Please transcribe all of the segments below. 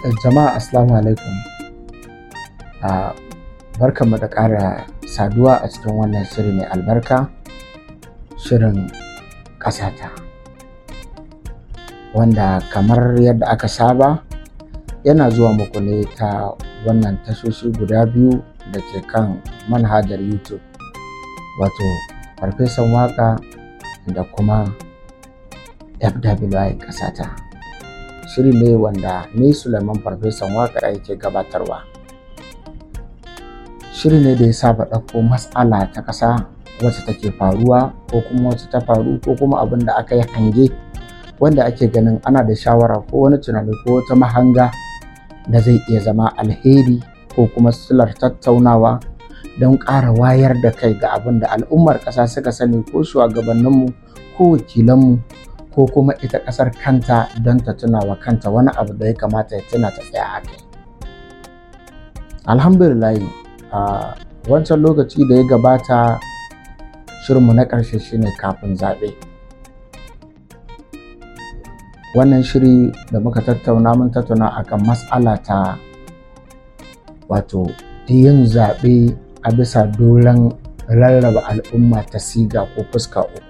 jama'a assalamu alaikum a barkanmu da ƙara saduwa a cikin wannan shiri mai albarka shirin ƙasata wanda kamar yadda aka saba yana zuwa muku ne ta wannan tashoshi guda biyu da ke kan manhajar youtube wato farfesan waka da kuma fwi ƙasata shiri ne wanda ni Suleiman Farfesan Waƙar yake gabatarwa. Shiri ne da ya saba ɗauko matsala ta ƙasa wacce take faruwa ko kuma wacce ta faru ko kuma abin da aka yi hange wanda ake ganin ana da shawara ko wani tunani ko wata mahanga da zai iya zama alheri ko kuma silar tattaunawa don ƙara wayar da kai ga abin da al'ummar ƙasa suka sani ko shugabanninmu ko wakilanmu ko kuma ita ƙasar kanta don ta tuna wa kanta wani abu da ya kamata ya tuna ta tsaya a kai. Alhamdulillahi a wancan lokaci da ya gabata shirinmu na ƙarshe shine kafin zaɓe. Wannan shiri da muka tattauna mun tattauna akan matsala ta wato yin zaɓe a bisa doron rarraba al'umma ta siga ko fuska uku.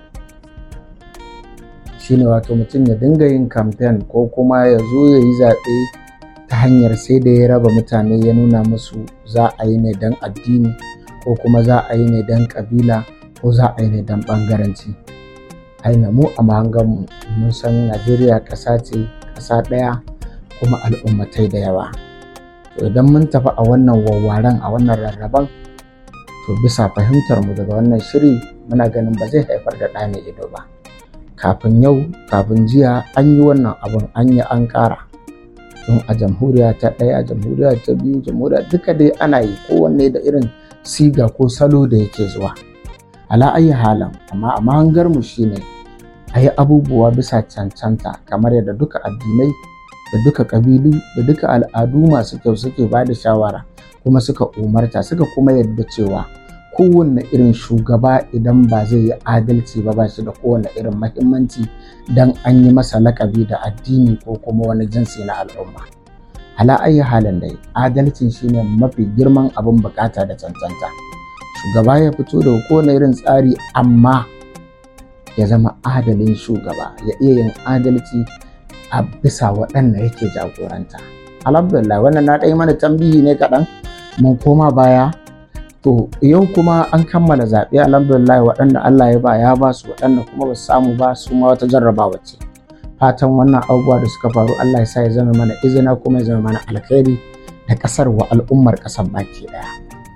shine wato mutum ya dinga yin kamfen ko kuma ya zo ya yi zaɓe ta hanyar sai da ya raba mutane ya nuna musu za a yi ne don addini ko kuma za a yi ne don ƙabila ko za a yi ne don ɓangaranci aina mu a mahanganmu mun san najeriya ƙasa ce ƙasa ɗaya kuma al'ummatai da yawa to idan mun tafi a wannan wawwaren a wannan rarraban to bisa fahimtar mu daga wannan shiri muna ganin ba zai haifar da ɗa mai ido ba kafin yau kafin jiya an yi wannan abin an yi an ƙara don a jamhuriya ta ɗaya a jamhuriya ta biyu jamhuriya duka dai ana yi kowanne da irin siga ko salo da yake zuwa ala ayi halin amma a mahangar mu shine a yi abubuwa bisa cancanta kamar yadda duka addinai da duka ƙabilu da duka al'adu masu kyau suke ba da shawara kuma suka umarta suka kuma yadda cewa kowanne irin shugaba idan ba zai yi adalci ba ba shi da kowane irin mahimmanci don an yi masa lakabi da addini ko kuma wani jinsi na al'umma ala ayi halin dai adalci shine mafi girman abin bukata da cancanta shugaba ya fito da kowane irin tsari amma ya zama adalin shugaba ya iya yin adalci a bisa waɗanda yake jagoranta alhamdulillah wannan na ɗaya mana tambihi ne kaɗan mun koma baya To yau kuma an kammala zaɓe alhamdulillah waɗanda Allah ya ba ya ba su waɗanda kuma ba su samu ba su ma wata jarrabawa ce. Fatan wannan abubuwa da suka faru Allah ya sa ya zama mana izina kuma ya zama mana alkhairi da ƙasar wa al'ummar ƙasar baki ɗaya.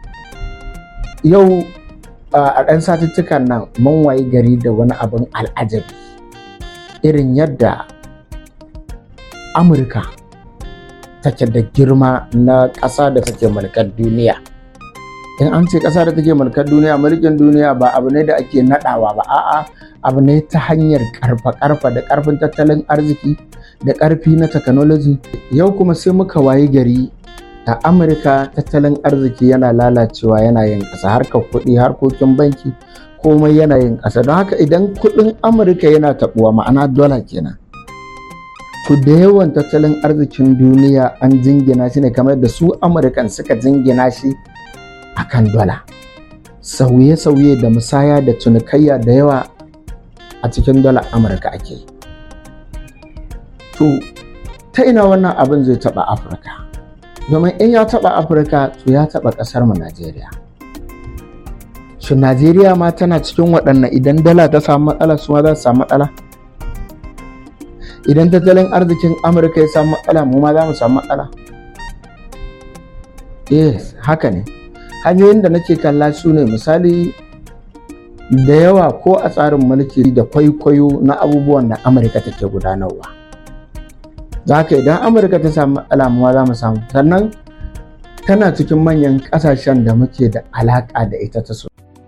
Yau a ɗan satuttukan nan mun wayi gari da wani abin al'ajabi irin yadda Amurka take da girma na ƙasa da take mulkar duniya. in an ce ƙasa da take mulkar duniya mulkin duniya ba abu ne da ake naɗawa ba a'a abu ne ta hanyar karfa-karfa da ƙarfin tattalin arziki da ƙarfi na technology yau kuma sai muka wayi gari a amurka tattalin arziki yana lalacewa yana yin ƙasa harkar kuɗi harkokin banki komai yana yin ƙasa don haka idan kuɗin amurka yana taɓuwa ma'ana dola kenan to da yawan tattalin arzikin duniya an jingina shi ne kamar da su amurkan suka jingina shi akan dola sauye-sauye da musaya da cinikayya da yawa a cikin dola amurka ake to ta ina wannan abin zai taba afirka domin in ya taba afirka to ya taba kasar mu najeriya shin najeriya ma tana cikin waɗannan idan dala ta samu matsala su ma za su samu matsala idan tattalin arzikin amurka ya samu matsala mu ma za mu samu matsala yes haka ne hanyoyin da nake kalla su ne misali da yawa ko a tsarin mulki da kwaikwayo na abubuwan da amurka take gudanarwa za ka idan amurka ta samu alamuwa za mu samu sannan tana cikin manyan kasashen da muke da alaƙa da ita ta so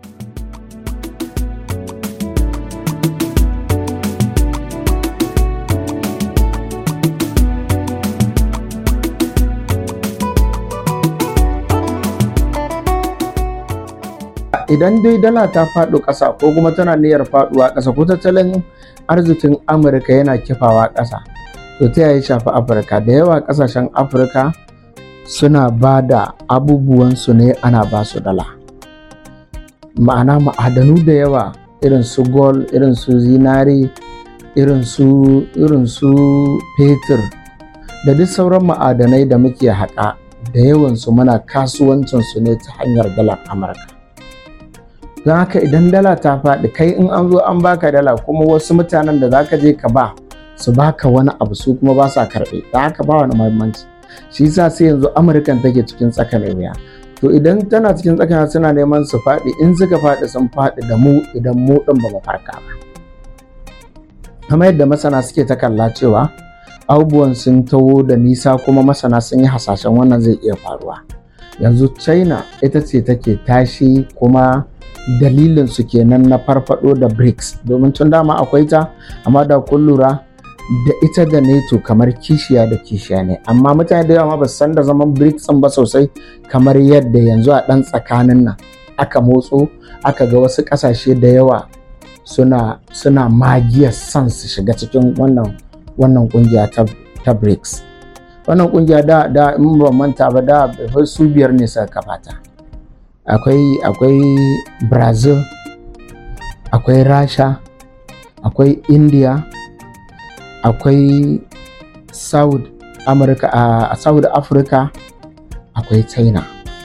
idan dai dala ta faɗo ƙasa ko kuma tana niyyar faɗuwa ƙasa ko tattalin arzikin amurka yana kifawa ƙasa to ta yaya shafi afirka da yawa kasashen afirka suna ba da abubuwansu ne ana ba su dala ma'ana ma'adanu da yawa irin su gold irin su zinari irin su irin su fetur da duk sauran ma'adanai da muke haƙa da yawansu muna kasuwancinsu ne ta hanyar dalar amurka don haka idan dala ta faɗi kai in an zo an baka dala kuma wasu mutanen da zaka je ka ba su baka wani abu su kuma ba sa karɓe da haka ba wani muhimmanci shi yasa sai yanzu amurkan take cikin tsaka mai wuya to idan tana cikin tsaka suna neman su faɗi in suka faɗi sun faɗi da mu idan mu ɗin ba mu farka ba kamar yadda masana suke ta kalla cewa abubuwan sun taho da nisa kuma masana sun yi hasashen wannan zai iya faruwa yanzu china ita ce take tashi kuma dalilin su kenan na farfado da brics domin tun dama akwai ta amma da kun lura da ita da nato kamar kishiya da kishiya ne amma mutane da yawa ba su san da zaman brics ba sosai kamar yadda yanzu a ɗan tsakanin nan aka motso aka ga wasu ƙasashe da yawa suna suna magiyar son su shiga cikin wannan wannan kungiya ta, ta BRICS. Wannan kungiya da da in ba manta ba da su biyar ne suka kafata. Akwai akwai Brazil, akwai Rasha, akwai India, akwai South America a uh, South Africa, akwai China.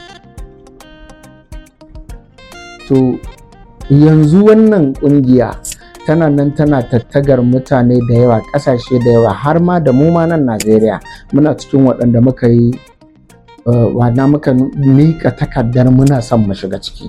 To yanzu wannan kungiya tana nan tana tattagar mutane da yawa ƙasashe da yawa har ma da mu ma nan Najeriya muna cikin waɗanda muka yi wana muka mika takardar muna son mu shiga ciki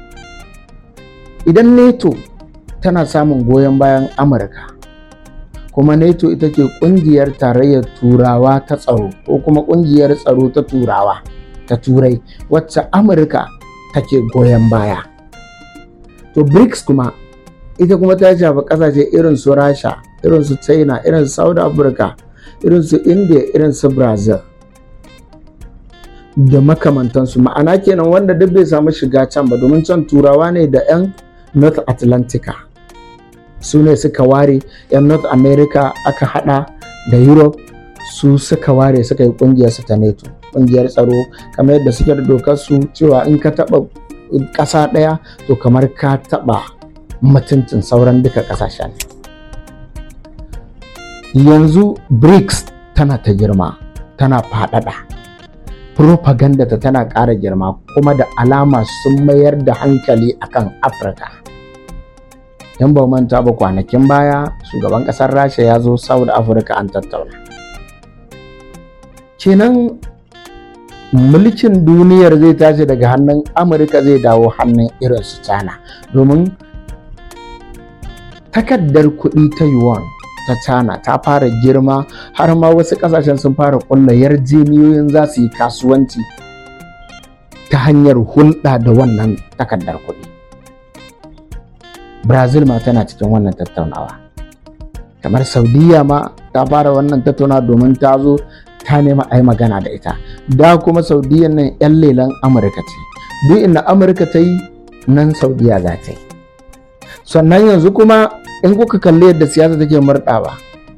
idan neto tana samun goyon bayan amurka kuma neto ita ke ƙungiyar tarayyar turawa ta tsaro ko kuma ƙungiyar tsaro ta turawa ta turai wacce amurka take goyon baya to brics kuma ita kuma ta shafi kasashe irin su rasha irin su china irin su south africa irin su india irin su brazil da makamantansu ma'ana kenan wanda duk bai samu shiga can ba domin can turawa ne da 'yan north atlantica su ne suka ware 'yan north america aka hada da europe su suka ware suka yi kungiyar su ta neto kungiyar tsaro kamar yadda suke da dokar su cewa in ka taba ƙasa ɗaya to kamar ka taba mutuncin sauran duka ƙasashen yanzu brics tana ta girma tana faɗaɗa propaganda ta tana ƙara girma kuma da alama sun mayar da hankali akan afirka yan ba manta ba kwanakin baya shugaban ƙasar rasha ya zo south africa an tattauna kenan mulkin duniyar zai tashi daga hannun amurka zai dawo hannun irin su china domin takardar kuɗi ta yuan ta china ta fara girma har ma wasu ƙasashen sun fara ƙulla yarjeniyoyin za su yi kasuwanci ta hanyar hulɗa da wannan takardar kuɗi brazil ma tana cikin wannan tattaunawa kamar saudiya ma ta fara wannan tattaunawa domin ta zo ta nema a yi magana da ita da kuma saudiya nan 'yan lelan amurka ce duk inda amurka ta yi nan saudiya za ta yi sannan yanzu kuma in kuka kalli yadda siyasa take murɗawa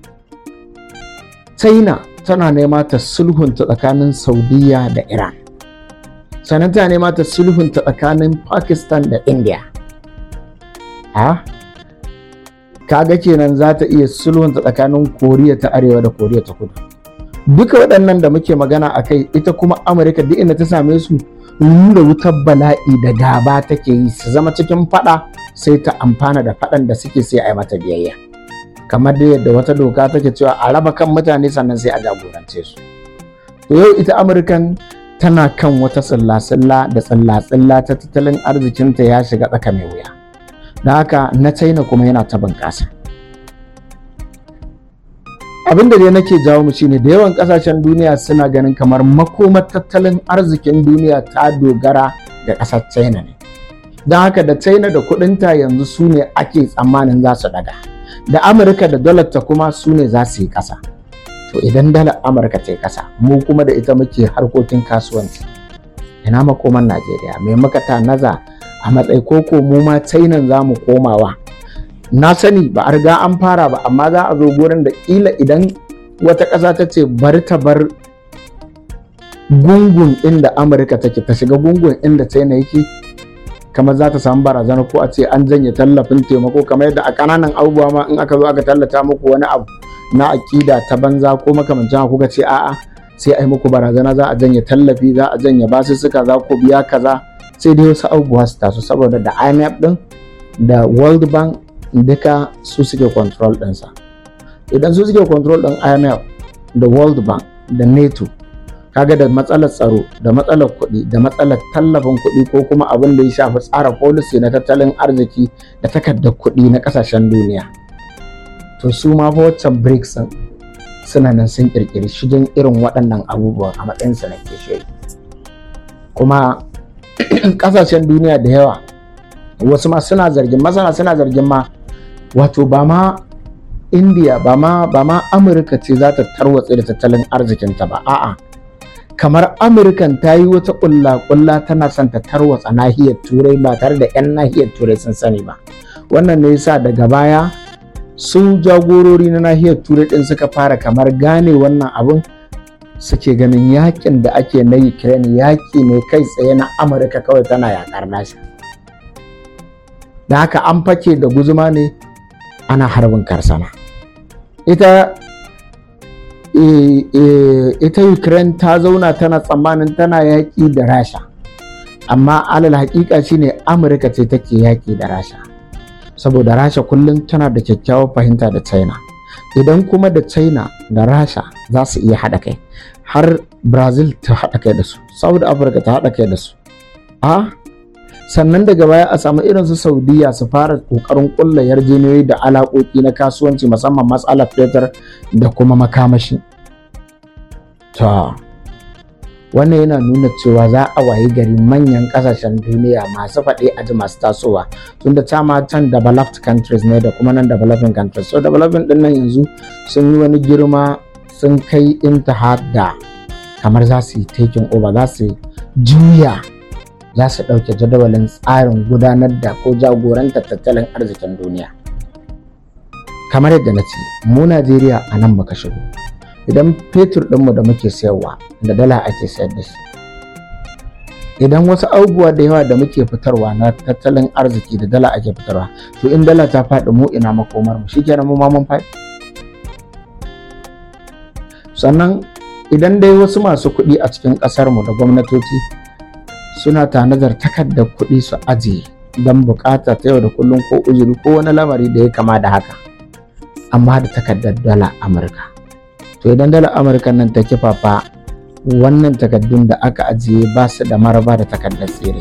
china tana nema ta sulhunta tsakanin saudiya da iran sannan tana nema ta sulhunta tsakanin pakistan da india ha kaga kenan za ta iya sulhunta tsakanin koriya ta arewa da koriya ta kudu duka waɗannan da muke magana a kai ita kuma amurka duk inda ta same su nuna wutar bala'i da gaba take yi su zama cikin fada sai ta amfana da fadan da suke sai a yi mata biyayya kamar da yadda wata doka take cewa a raba kan mutane sannan sai a jagorance su to yau ita amurkan tana kan wata tsilla-tsilla da tsilla-tsilla ta tattalin arzikinta ya shiga tsaka mai wuya da haka na china kuma yana ta bunƙasa abin da dai nake jawo mu shine da yawan kasashen duniya suna ganin kamar makomar tattalin arzikin duniya ta dogara da ƙasar china ne don haka da china da kudinta yanzu su ne ake tsammanin za su daga da amurka da dalar ta kuma su ne za su yi ƙasa to idan dalar amurka ta yi ƙasa mu kuma da ita muke harkokin kasuwanci ina makoman najeriya mai muka naza a matsayi koko mu ma china za mu komawa na sani ba a riga an fara ba amma za a zo gurin da kila idan wata ƙasa ta ce bari ta bar gungun inda amurka take ta shiga gungun inda china yake kamar za ta samu barazana ko a ce an janye tallafin taimako kamar yadda a ƙananan abubuwa ma in aka zo aka tallata muku wani abu na aƙida ta banza ko makamancin haka kuka ce a'a sai ai muku barazana za a janye tallafi za a janye basussuka za ku biya kaza sai dai wasu abubuwa su taso saboda da IMF din da World Bank duka su suke control ɗinsa idan su suke control ɗin IMF da World Bank da NATO kaga da matsalar tsaro da matsalar kuɗi da matsalar tallafin kuɗi ko kuma abin da ya shafi tsara policy na tattalin arziki da takardar kuɗi na ƙasashen duniya to su ma fa waccan BRICS suna nan sun ƙirƙiri shigen irin waɗannan abubuwan a matsayinsu na kishiyoyi kuma ƙasashen duniya da yawa wasu ma suna zargin masana suna zargin ma wato ba ma indiya ba ma ba ma amurka ce za ta tarwatse da tattalin arzikinta ba a'a kamar amurkan ta yi wata ƙulla-ƙulla tana son ta tarwatsa nahiyar turai ba tare da 'yan nahiyar turai sun sani ba wannan ne yasa daga baya su jagorori na nahiyar turai din suka fara kamar gane wannan abun suke ganin yakin da ake na ukraine yaki ne kai tsaye na amurka kawai tana yakar nasa da haka an fake da guzuma ne ana harbin karsana ita ita ukraine ta zauna tana tsammanin tana yaƙi da rasha amma alal haƙiƙa shine amurka ce take yaƙi da rasha saboda rasha kullum tana da kyakkyawar fahimta da china idan kuma da china da rasha za su iya haɗa kai har brazil ta haɗa kai da su saudi africa ta haɗa kai da su a sannan daga baya a samu irin su saudiya su fara ƙoƙarin ƙulla yarjejeniyoyi da alaƙoƙi na kasuwanci musamman matsalar fetur da kuma makamashi ta wannan yana nuna cewa za a wayi gari manyan kasashen duniya masu faɗi a ji masu tasowa tunda ma can developed countries ne da kuma nan developing countries so developing din nan yanzu sun yi wani girma sun kai intaha da kamar za su yi taking over za su juya za su ɗauke jadawalin tsarin gudanar da ko jagorantar tattalin arzikin duniya kamar yadda na ce mu najeriya a nan muka shigo idan fetur ɗinmu da muke sayarwa da dala ake sayar da shi idan wasu abubuwa da yawa da muke fitarwa na tattalin arziki da dala ake fitarwa to in dala ta faɗi mu ina makomar mu shikenan mu ma mun faɗi sannan idan dai wasu masu kuɗi a cikin ƙasar mu da gwamnatoci suna tanadar takardar kuɗi su ajiye don bukata ta yau da kullum ko uzuri ko wani lamari da ya kama da haka amma da takardar dala amurka to idan dalar amurka nan ta kifafa wannan takaddun da aka ajiye ba su da maraba da takardar tsere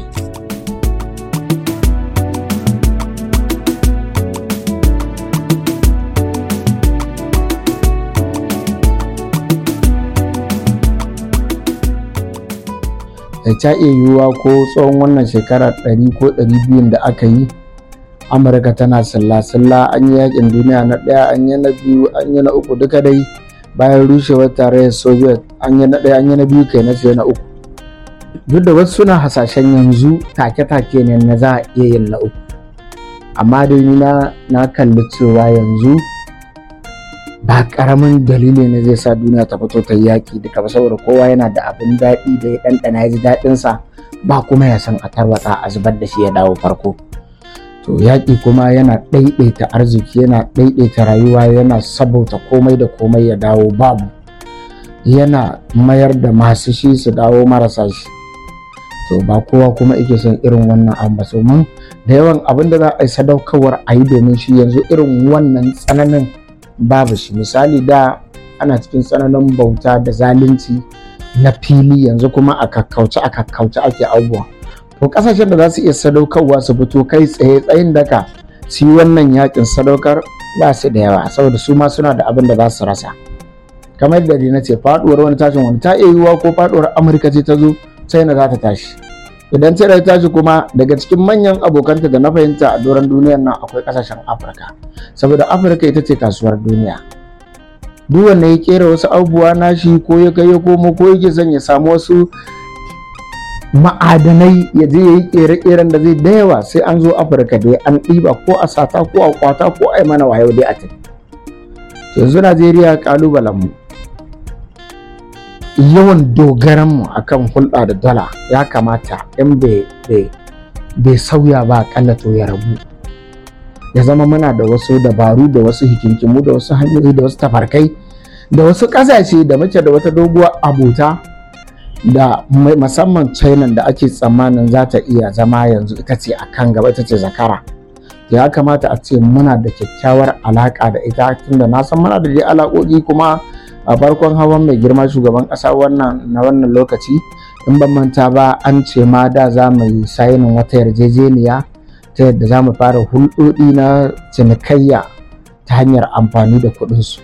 da ta iya yiwuwa ko tsawon wannan shekara 100 ko 200 da aka yi amurka tana salla-salla an yi yakin duniya na ɗaya an yi na biyu an yi na uku duka dai bayan rushewar tarayyar soviet an yi na ɗaya an yi na biyu kai na sai na uku duk da wasu suna hasashen yanzu take-take ne na za a iya yin na uku amma dai ni na kalli cewa yanzu ba karamin dalili ne zai sa duniya ta fito ta yaƙi duka ba saboda kowa yana da abin daɗi da ya ɗanɗana ya ji daɗinsa ba kuma ya san a tarwatsa a zubar da shi ya dawo farko to yaƙi kuma yana ɗaiɗaita arziki yana ɗaiɗaita rayuwa yana sabauta komai da komai ya dawo babu yana mayar da masu shi su dawo marasa shi to ba kowa kuma yake son irin wannan abu ba mun da yawan abin da za a yi sadaukarwar a yi domin shi yanzu irin wannan tsananin babu shi misali da ana cikin tsananin bauta da zalunci na fili yanzu kuma a kakkauce a kakkauce ake abubuwa to kasashen da za su iya sadaukarwa su fito kai tsaye tsayin daka su yi wannan yakin sadaukar ba su da yawa saboda su ma suna da abin da za su rasa kamar yadda na ce faduwar wani tashin wani ta iya yiwuwa ko faduwar amurka ce ta zo china za ta tashi idan china ta tashi kuma daga cikin manyan abokanta da na fahimta a doron duniyar nan akwai kasashen afirka saboda afirka ita ce kasuwar duniya duk wanda ya kera wasu abubuwa nashi ko ya kai ya komo ko yake son ya samu wasu ma'adanai ya je ya yi kere-keren da zai da yawa sai an zo afirka dai an ɗiba ko a sata ko a kwata ko a yi mana wayo dai a tafi yanzu najeriya kalubalen mu yawan dogaranmu akan hulɗa da dala ya kamata in bai sauya ba akalla to ya rabu ya zama muna da wasu dabaru da wasu hikinkimu da wasu hanyoyi da wasu tafarkai da wasu ƙasashe da muke da wata doguwar abota da musamman china da ake tsammanin za ta iya zama yanzu ita ce a kan gaba ita ce zakara ya kamata a ce muna da kyakkyawar alaƙa da ita tunda na san muna da dai alaƙoƙi kuma a farkon hawan mai girma shugaban ƙasa wannan na wannan lokaci in ban manta ba an ce ma da za mu yi sayinin wata yarjejeniya ta yadda za mu fara hulɗoɗi na cinikayya ta hanyar amfani da kuɗinsu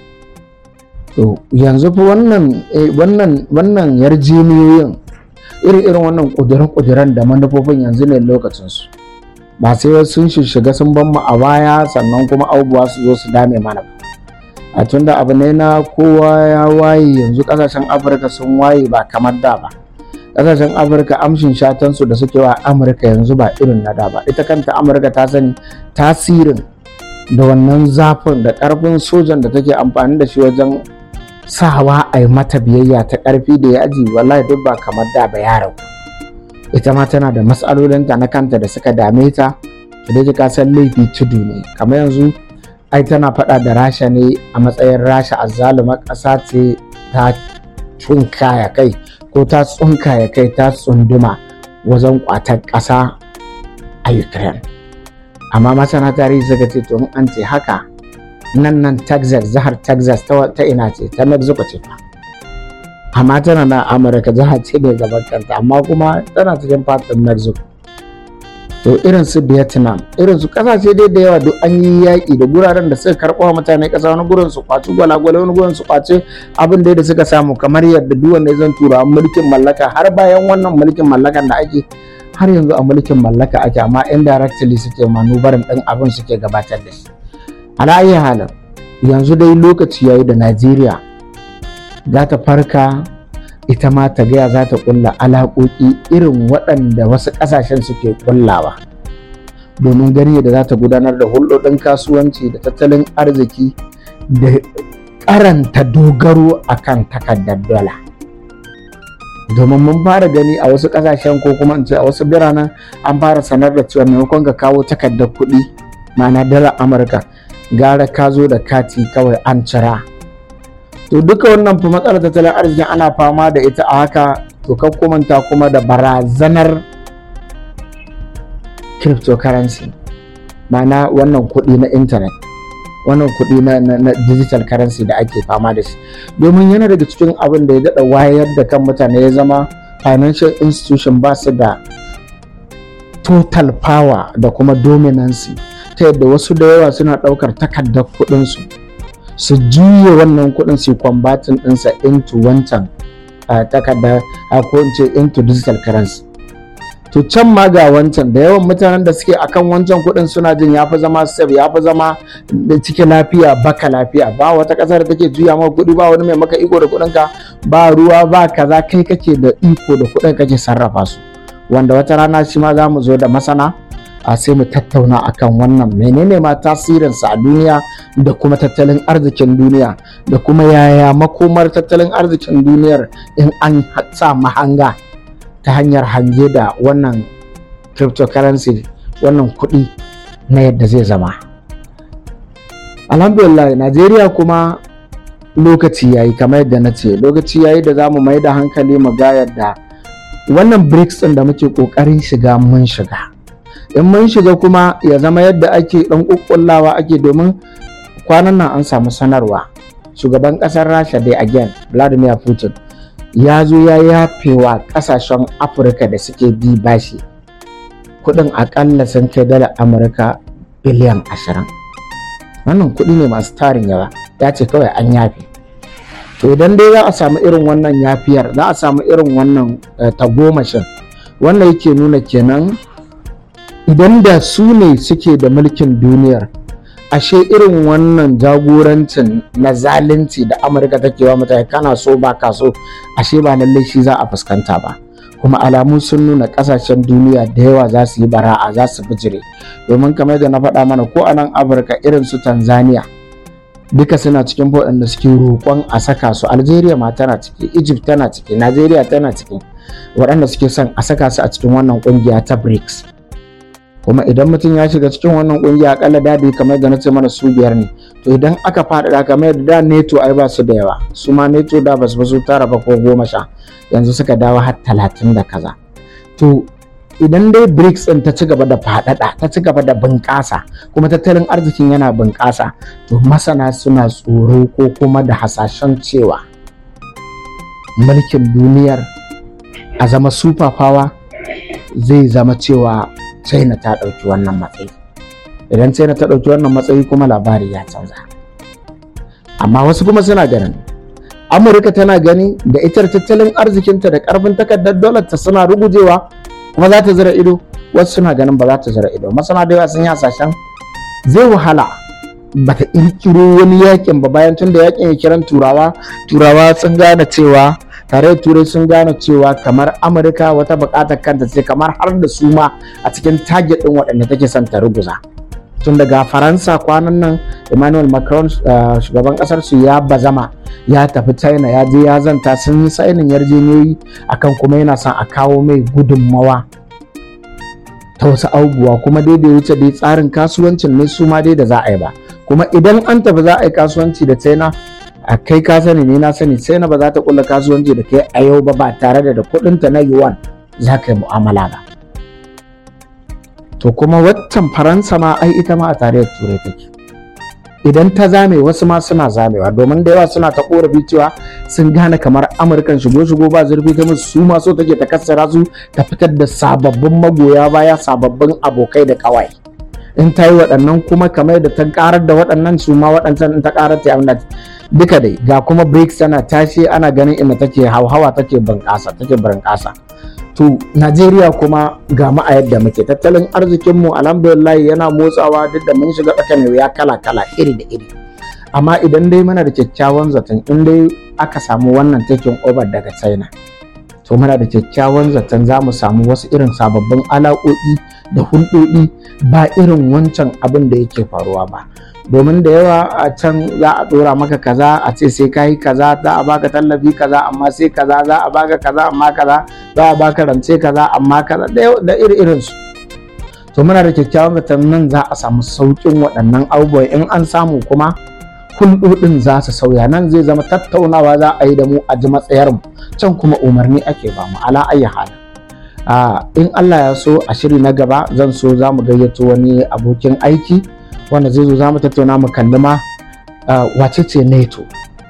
to yanzu fa wannan wannan wannan yarjejeniyoyin irin irin wannan ƙuduren-ƙuduren da manufofin yanzu ne lokacinsu ba sai sun shiga sun ban mu a baya sannan kuma abubuwa su zo su dame mana ba a tunda abu ne na kowa ya waye yanzu kasashen afirka sun waye ba kamar da ba kasashen afirka amshin shatansu da suke wa amurka yanzu ba irin na da ba ita kanta amurka ta sani tasirin da wannan zafin da karfin sojan da take amfani da shi wajen sawa a yi mata biyayya ta karfi da yaji wallahi duk ba kamar da ba ya ragu ita ma tana da matsalolinta na kanta da suka dame ta da ka san laifi tudu ne kamar yanzu ai tana faɗa da rasha ne a matsayin rasha a zalumar ƙasa ce ta ya kai ko ta ya kai ta tsunduma wajen ƙwatar ƙasa a ukraine amma masana tarihi suka ce to an ce haka nan nan texas jihar texas ta ina ce ta mexico ce fa amma tana na amurka jihar ce mai gaban kanta amma kuma tana cikin fatin mexico to irin su vietnam irin su kasashe dai da yawa duk an yi yaƙi da guraren da suka karɓo wa mutane ƙasa wani gurin su kwaci gwalagwale wani gurin su kwaci abin da suka samu kamar yadda duk wanda zan tura mulkin mallaka har bayan wannan mulkin mallakan da ake har yanzu a mulkin mallaka ake amma indirectly suke manubarin ɗin abin suke gabatar da shi ala ayi halin yanzu dai lokaci yayi da najeriya za ta farka ita ma ta gaya za ta kulla alaƙoƙi irin waɗanda wasu ƙasashen suke kullawa domin gani da za ta gudanar da hulɗoɗin kasuwanci da tattalin arziki da karanta dogaro akan takardar dala domin mun fara gani a wasu ƙasashen ko kuma in ce a wasu biranen an fara sanar da cewa maimakon ka kawo takardar kuɗi ma'ana dalar amurka gara ka zo da kati kawai an cira to duka wannan fa matsalar tattalin arzikin ana fama da ita a haka to kan kumanta kuma da barazanar cryptocurrency ma'ana wannan kuɗi na intanet wannan kuɗi na, na, na digital currency da ake fama da shi domin yana daga cikin abin da ya daɗa wayar da kan mutane ya zama financial institution ba su da total power da kuma dominancy ta yadda wasu da yawa suna ɗaukar takardar kuɗinsu su juya wannan kuɗin su kwambatin ɗinsa into wancan takardar ko in ce into digital currency to can ma ga wancan da yawan mutanen da suke akan wancan kuɗin suna jin ya fi zama safe ya fi zama da cikin lafiya baka lafiya ba wata ƙasa da take juya maka kuɗi ba wani mai maka iko da kuɗin ka ba ruwa ba kaza kai kake da iko da kuɗin kake sarrafa su wanda wata rana shi ma za mu zo da masana a sai mu tattauna akan wannan menene ma tasirinsa a duniya da kuma tattalin arzikin duniya da kuma yaya makomar tattalin arzikin duniyar in an sa mahanga ta hanyar hange da wannan cryptocurrency wannan kuɗi na yadda zai zama alhamdulillah najeriya kuma lokaci yayi kamar yadda na ce lokaci yayi da za mu mai da hankali mu ga yadda wannan brics ɗin da muke ƙoƙarin shiga mun shiga in mun shiga kuma ya zama yadda ake ɗan ƙuƙƙullawa ake domin kwanan nan an samu sanarwa shugaban ƙasar rasha dai again vladimir putin ya zo ya yafe wa ƙasashen afirka da suke bi bashi kuɗin aƙalla sun kai dala amurka biliyan ashirin wannan kuɗi ne masu tarin yawa ya ce kawai an yafe to idan dai za a samu irin wannan yafiyar za a samu irin wannan tagomashin wannan yake nuna kenan idan da su ne suke da mulkin duniyar ashe irin wannan jagorancin na zalunci da amurka take wa mutane kana so ba ka so ashe ba lallai shi za a fuskanta ba kuma alamu sun nuna kasashen duniya da yawa za su yi bara'a za su bijire domin kamar da na faɗa mana ko a nan afirka irin su tanzania duka suna cikin waɗanda suke roƙon a saka su algeria ma tana ciki egypt tana ciki nigeria tana ciki waɗanda suke son a saka su a cikin wannan ƙungiya ta brics kuma idan mutum ya shiga cikin wannan ƙungiya akalla dadi kamar da na ce mana su biyar ne to idan aka faɗaɗa kamar da neto ai ba su da yawa su ma neto da ba su su tara ba ko goma sha yanzu suka dawo har talatin da kaza to idan dai BRICS ɗin ta ci gaba da faɗaɗa ta ci gaba da bunƙasa kuma tattalin arzikin yana bunƙasa to masana suna tsoro ko kuma da hasashen cewa mulkin duniyar a zama super power zai zama cewa china ta ɗauki wannan matsayi idan china ta ɗauki wannan matsayi kuma labari ya canza amma wasu kuma suna ganin amurka tana gani da itar tattalin arzikinta da ƙarfin takardar dolar ta suna rugujewa kuma za ta zira ido wasu suna ganin ba za ta zira ido masana da yawa sun yi hasashen zai wahala ba ta kirkiro wani yakin ba bayan tun da yakin ya kiran turawa turawa sun gane cewa tare turai sun gane cewa kamar amurka wata bukatar kanta ce kamar har da su ma a cikin target din waɗanda take son ta ruguza tun daga faransa kwanan nan emmanuel macron shugaban kasar su ya bazama ya tafi china ya je ya zanta sun yi sainin yarjejeniyoyi akan kuma yana son a kawo mai gudunmawa ta wasu abubuwa kuma dai da wuce dai tsarin kasuwancin ne su ma dai da za a yi ba kuma idan an tafi za a yi kasuwanci da china a kai ka sani ne na sani china ba za ta kula kasuwanci da kai a yau ba ba tare da da kudinta na yuan za ka yi mu'amala ba to kuma waccan faransa ma ai ita ma a tarayyar turai take idan ta zame wasu ma suna zamewa domin da yawa suna ta korafi cewa sun gane kamar amurkan shigo shigo ba zurfi ta musu su ma so take ta kassara su ta fitar da sababbin magoya baya sababbin abokai da kawai in ta yi waɗannan kuma kamar da ta karar da waɗannan su ma waɗancan in ta karar ta abin duka dai ga kuma brics tana tashi ana ganin inda take hauhawa take bunƙasa take bunƙasa to Najeriya kuma ga mu a yadda muke tattalin arzikinmu alhamdulillah yana motsawa duk da mun shiga tsakanin wuya kala-kala iri da iri amma idan dai muna da kyakkyawan zaton in dai aka samu wannan taking over daga China to muna da kyakkyawan zaton za mu samu wasu irin sababbin alaƙoƙi da hulɗoɗi ba irin wancan abin da yake faruwa ba domin da yawa a can za a dora maka kaza a ce sai ka yi kaza za a baka tallafi kaza amma sai kaza za a baka kaza amma kaza za a baka rance kaza amma kaza da iri irin su to muna da kyakkyawan zaton nan za a samu sauƙin waɗannan abubuwan in an samu kuma hulɗoɗin za su sauya nan zai zama tattaunawa za a yi da mu a ji matsayar mu can kuma umarni ake ba mu ala ayi hali in Allah ya so a shiri na gaba zan so za mu gayyato wani abokin aiki wanda zai zo za mu tattauna mu kalli ma wace ce nato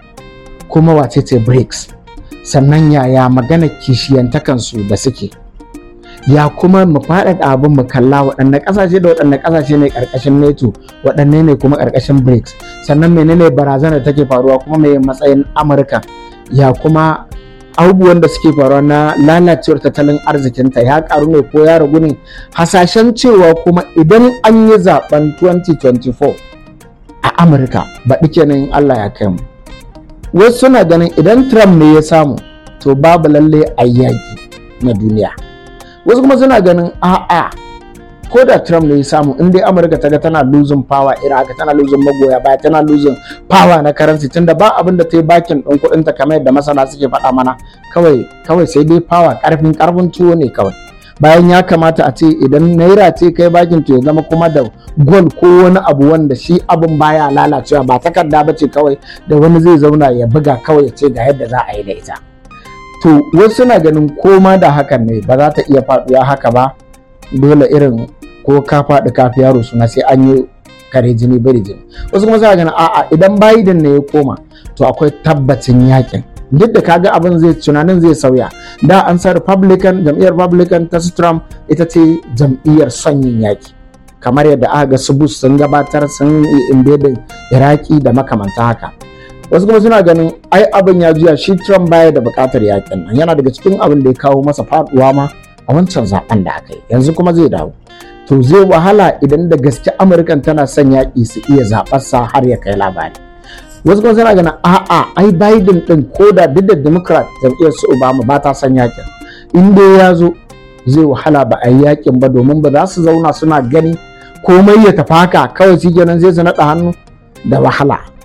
kuma wace ce brics sannan yaya magana kishiyantakansu da suke ya kuma mu faɗaɗa abin mu kalla waɗanne ƙasashe da waɗanne ƙasashe ne ƙarƙashin nato waɗanne ne kuma ƙarƙashin brics sannan menene barazanar take faruwa kuma mai matsayin amurka ya kuma abubuwan da suke faruwa na lalacewar tattalin arzikinta ya karu ne ko ya ragu ne hasashen cewa kuma idan an yi zaben 2024 a amurka baɗi kenan allah ya kai mu wasu suna ganin idan trump ne ya samu to babu lalle a yaƙi na duniya wasu kuma suna ganin a'a ko da Trump ne ya samu in dai Amurka ta ga tana losing power irin haka tana losing magoya baya tana losing power na currency tunda ba abin da ta yi bakin ɗin kuɗin ta kamar yadda masana suke faɗa mana kawai kawai sai dai power ƙarfin ƙarfin tuwo ne kawai bayan ya kamata a ce idan naira ce kai bakin to ya zama kuma da gol ko wani abu wanda shi abin baya lalacewa ba takarda ba ce kawai da wani zai zauna ya buga kawai ya ce ga yadda za a yi da ita to wasu suna ganin koma da hakan ne ba za ta iya faɗuwa haka ba dole irin ko ka faɗi kafi yaro suna sai an yi kare jini bari jini wasu kuma suna ganin a'a idan Biden ne ya koma to akwai tabbacin yakin duk da kaga abin zai tunanin zai sauya da an sa Republican jam'iyyar Republican ta Trump ita ce jam'iyyar son yin yaki kamar yadda aka ga su Bush sun gabatar sun yi invading Iraki da makamanta haka wasu kuma suna ganin ai abin ya juya shi Trump baya da bukatar yakin nan yana daga cikin abin da ya kawo masa faduwa ma a wancan zaben da aka yi yanzu kuma zai dawo to zai wahala idan da gaske amurkan tana son yaƙi su iya zaɓarsa har ya kai labari wasu kuma suna ganin a'a ai biden din ko da duk da democrat jam'iyyar su obama ba ta son yaƙin in dai ya zo zai wahala ba a yi yaƙin ba domin ba za su zauna suna gani komai ya tafi haka kawai shi kenan zai su naɗa hannu da wahala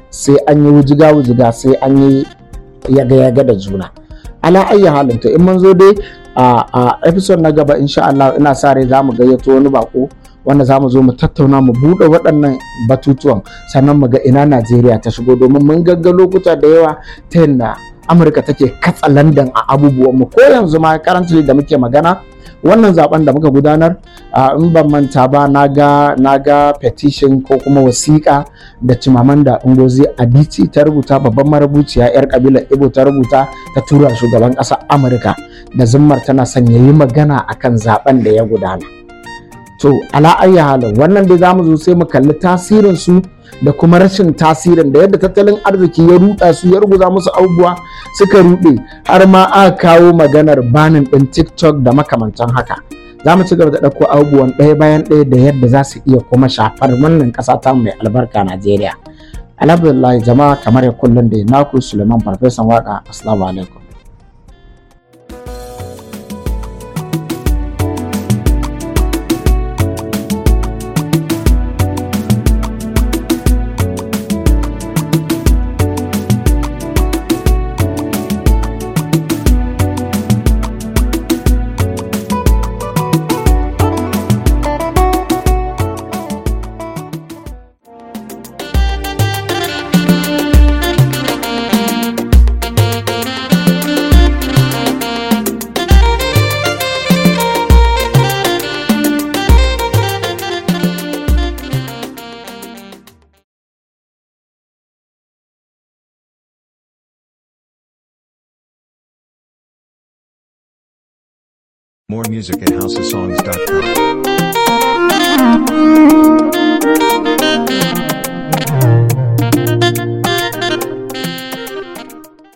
sai an yi wujiga-wujiga sai an yi yaga-yaga da juna ala ayyi halin to in mun zo dai a episode na gaba insha Allah ina sa rai za mu gayyato wani bako wanda za mu zo mu tattauna mu buɗe waɗannan batutuwan sannan mu ga ina Najeriya ta shigo domin mun gagga lokuta da yawa ta yadda Amurka take katsa London a abubuwan mu ko yanzu ma currently da muke magana wannan zaben da muka gudanar in ban manta ba na ga petition ko kuma wasiƙa da cimaman da ungozi adici ta rubuta babban marubuciya 'yar kabilar ibo ta rubuta ta tura shugaban ƙasar amurka da zimmar tana son ya yi magana akan zaben da ya gudana to ala ayyi halin wannan dai zamu zo sai mu kalli tasirin su da kuma rashin tasirin da yadda tattalin arziki ya ruɗa su ya ruguza musu abubuwa suka ruɗe har ma aka kawo maganar banin ɗin tiktok da makamantan haka za mu ci gaba da ɗauko abubuwan ɗaya bayan ɗaya da yadda za su iya kuma shafar wannan ƙasa ta mai albarka najeriya alhamdulillah jama'a kamar ya kullum da naku suleiman farfesan waka assalamu alaikum More music at housesongs.com.